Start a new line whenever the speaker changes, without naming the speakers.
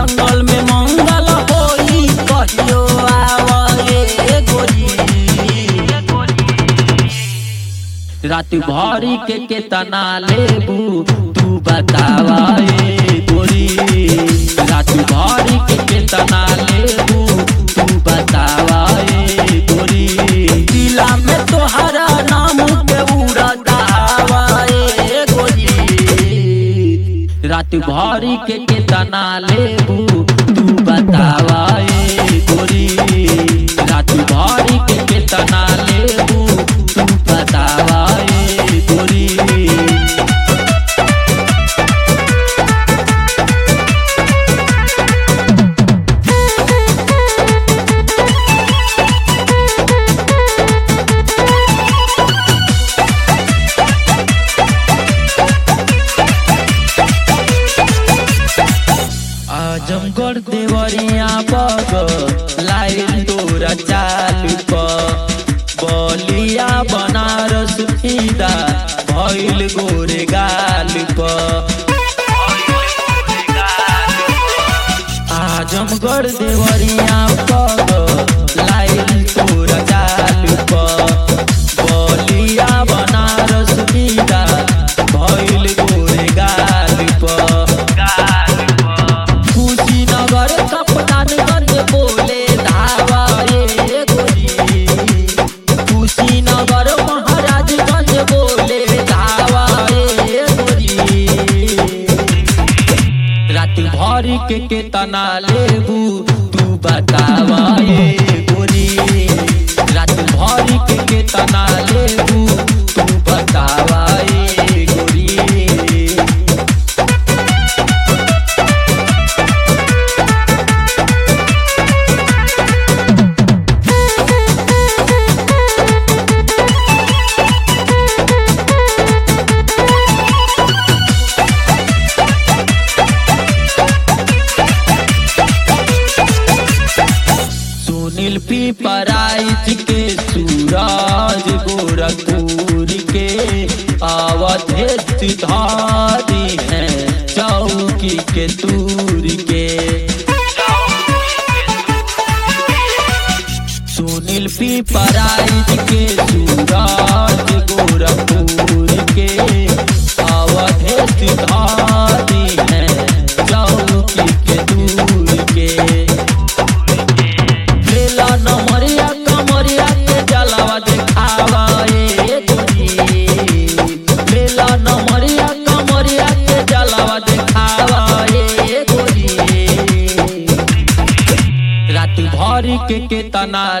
जंगल में मंगल होई कहियो आवे गोरी रात भरी के केतना लेबू तू बतावा ए गोरी रात भरी के केतना लेबू तू बतावा ए गोरी दिला में तोहरा नाम के उड़ता हवा ए गोरी रात भरी के केतना लेबू तू बतावा ए गोरी रात भरी के केतना लेबू तू बतावा ए गोरी आजमगढ़ देवरिया बग लाइन तोरा चाल प बलिया बनारस फीदा भइल गोरे गाल प आजमगढ़ देवरिया बग लाइन तोरा चाल प बलिया बनारस फीदा भइल गोरे गाल प कुशीनगर कपटानगंज बोले धावा ए गोरी कुशीनगर महाराजगंज बोले धावा ए गोरी रात भर के केतना लेबू तू बतावा ए गोरी रात भर के केतना लेबू तू बतावा ए गोरी सुनील पीपराइच के सूरज गोरखपुर के अवधेश धारी है चौकी के दूर के सुनील पीपराइच के सूरज गोरखपुर के अवधेश धारी है चौकी के दूर के लेला नमरिया कमरिया के जलावा देखावा ए गोरी लेला नमरिया कमरिया के जलावा देखावा ए गोरी रात भर के केतना